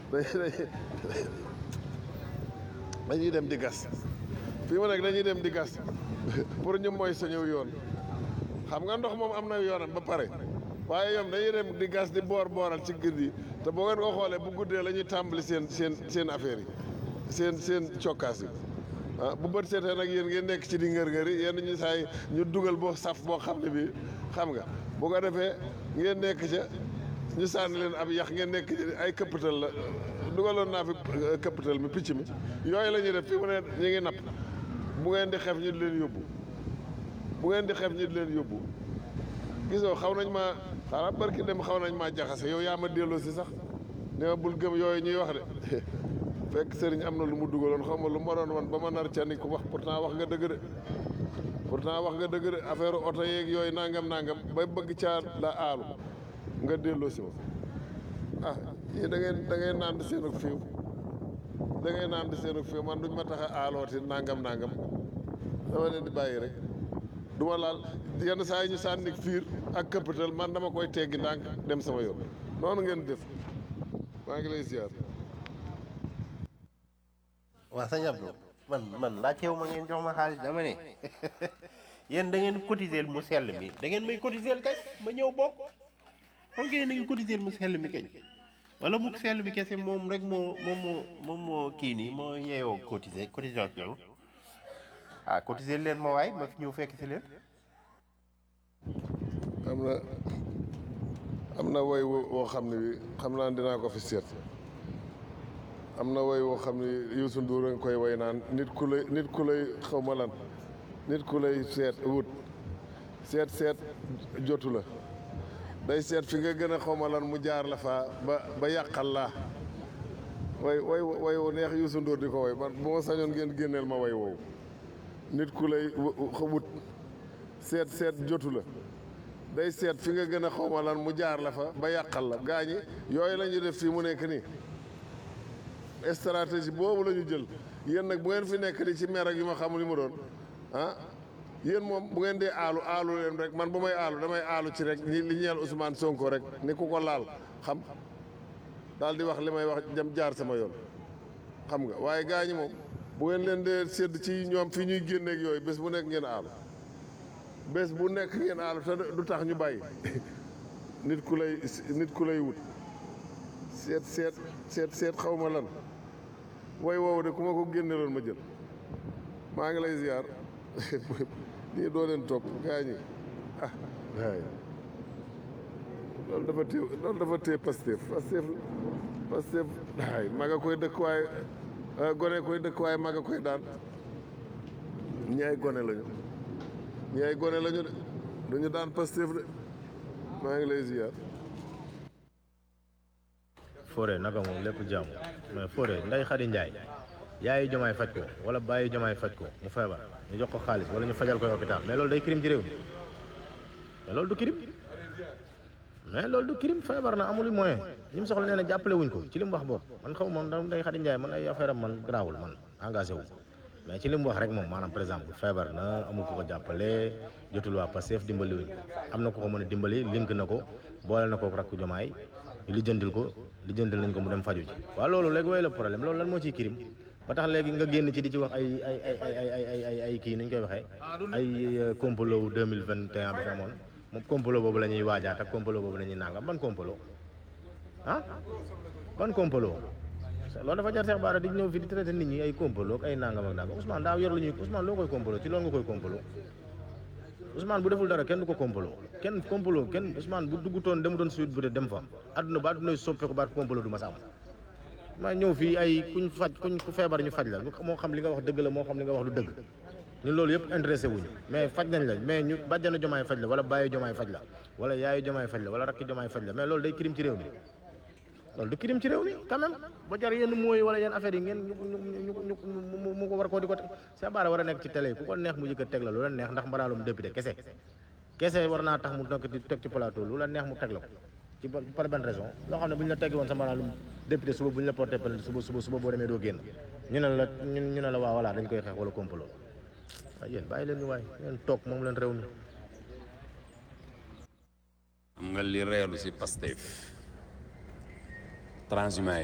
dañuy dem di gas fii mu nekk dañuy dem di gas pour ñu mooy suñu yoon xam nga ndox moom am na yoonam ba pare waaye ñoom dañuy dem di gas di boor booral ci gir yi te boo ngeen ko xoolee bu guddee la ñuy tàmbali seen seen seen affaire yi seen seen cokkaas yi ah bu bët seetee nag yéen ngeen nekk ci di ngër-ngër yi yenn ñu saay ñu dugal boo saf boo xam ne bii xam nga bu ko defee ngeen nekk ca ñu sànni leen ab yax ngeen nekk ay këppatal la dugaloon naa fi këppatal mi picc mi yooyu la ñuy def fi mu ne ñu ngi napp bu ngeen di xef ñu di leen yóbbu bu ngeen di xef ñu di leen yóbbu gisoo xaw nañ maa xanaa barki dem xaw nañ maa jaxase yow yaa ma delloo si sax ne ma bul gëm yooyu ñuy wax de fekk sëriñ am na lu mu dugaloon xaw ma lu ma doon wan ba ma nar ca ni ko wax pourtant wax nga dëgg de pourtant wax nga dëgg de affaire oto yeeg yooyu nangam nangam ba bëgg caa la aalu nga delloo si ma ah yii da ngeen da ngeen naan di seen ak fiiw da ngeen naan di seen ak fiiw man duñ ma tax a aalooti nangam nangam dama leen di bàyyi rek du ma laal yenn saa yi ñu sànni fiir ak këppatal man dama koy teggi ndànk dem sama yoon noonu ngeen def maa ngi lay ziar. waa sëñ Abdou man man laajteewu ma ngeen jox ma xaalis dama ne yéen da ngeen cotiser mu sell mi da ngeen may cotiser kay ma ñëw bokk xam ngeen da ngeen cotiser mu sell mi kañ wala mu sell mi kese moom rek moo moom moo moom moo kii nii moo yeewoo cotiser cotisation ah cotiser leen ma waay ma fi ñëw fekk si leen am na am na woy wo- woo xam ne bi xam naa dinaa ko fi seet am na woy woo xam ne Youssou Ndour a ngi koy woy naan nit ku lay nit ku lay xaw ma lan nit ku lay seet wut seet seet jotu la day seet fi nga gën a xaw ma lan mu jaar la fa ba ba yàqal laa way way way wu neex Youssou Ndour di ko woy man bu ma sañoon ngeen génneel ma way woowu nit ku lay wu- wut seet seet jotu la day seet fi nga gën a xawma lan mu jaar la fa ba yàqal la gaañi yooyu la ñu def fii mu nekk nii stratégie boobu la ñu jël yéen nag bu ngeen fi nekk di ci mer ak yu ma xamul li mu doon ah yéen moom bu ngeen dee aalu aalu leen rek man bu may aalu damay aalu ci rek ñi li ñeel Ousmane Sonko rek ni ku ko laal xam daal di wax li may wax jëm jaar sama yoon xam nga waaye gaañi moom bu ngeen leen dee sédd ci ñoom fi ñuy génneeg yooyu bés bu nekk ngeen aalu bés bu nekk ngeen aalu te du tax ñu bàyyi nit ku lay nit ku lay wut seet seet seet seet xaw ma lan way woowu de ku ma ko génneloon ma jël maa ngi lay ziar nii doo leen topp gaa ñi ah waay loolu dafa téye loolu dafa téye Pastef Pastef Pastef waay maga koy dëkk waaye gone koy dëkk waaye maga koy daan ñi ay gone lañu ñi ay gone lañu de duñu daan Pastef de maa ngi lay ziar Fodé naka moom lépp jàmm mais Fodé nday Xadi Njaay yaayu jomaay faj ko wala bàyyi jomaay faj ko mu feebar ñu jox ko xaalis wala ñu fajal ko hôpital mais loolu day crime ci réew mi mais loolu du crime mais loolu du crime feebar na amul moyen ñi mu soxla nee na jàppale wuñ ko ci li mu wax boobu man xaw ma man nday Xadi Njaay man ay affaire am man garaawul man engagé wu mais ci li mu wax rek moom maanaam par exemple feebar na amul ko ko jàppale jotul waa Pastef dimbali wuñ ko am na ko ko mën a dimbali link na ko boole na ko rakk jomaay li jëndil ko li jëndil nañ ko mu dem faju ji waaw loolu léegi way la problème loolu lan moo ciy kirim ba tax léegi nga génn ci di ci wax ay ay ay ay ay ay ay ay kii nañ koy waxee ay complot wu 2021 bi fi amoon moom complot boobu la ñuy waajaat ak complot boobu la ñuy nangam ban complot ah ban complot loolu dafa jar Cheikh Bara di ñëw fi di traité nit ñi ay complot ak ay nangam ak nangam Ousmane daa yor lu ñuy Ousmane loo koy complot ci loolu nga koy complot Ousmane bu deful dara kenn du ko complot kenn complot kenn Ousmane bu duggutoon demutoon suite bu de dem fa adduna ba adduna soppeeku baat complot du ma sa am ma ñëw fii ay kuñ faj kuñ ku feebar ñu faj la moo xam li nga wax dëgg la moo xam li nga wax du dëgg ñun loolu yëpp intéressé wuñu mais faj nañ la mais ñu bàjjana jomaay faj la wala bàyyi jomaay faj la wala yaayu jomaay faj la wala rakki jomaay faj la mais loolu day crime ci réew mi loolu du crime ci réew mi quand même ba jar yenn mooy wala yenn affaire yi ngeen ñu ñu ñu ñu mu ko war koo di ko Cheikh Bara war a nekk ci télé yi ku ko neex mu yëkkat teg la lu la neex ndax mbaraalum député kese kese war naa tax mu nekk di teg ci plateau lu la neex mu teg la ko ci par benn raison loo xam ne bu ñu la teggi woon sa mbaraalum député suba bu ñu la porté plainte suba suba suba boo demee doo génn ñu ne la ñu ne la waa voilà dañ koy xeex wala complot waaye yéen bàyyi leen ñu waay yéen toog moom leen réew mi xam nga li reelu si Pastef transhumant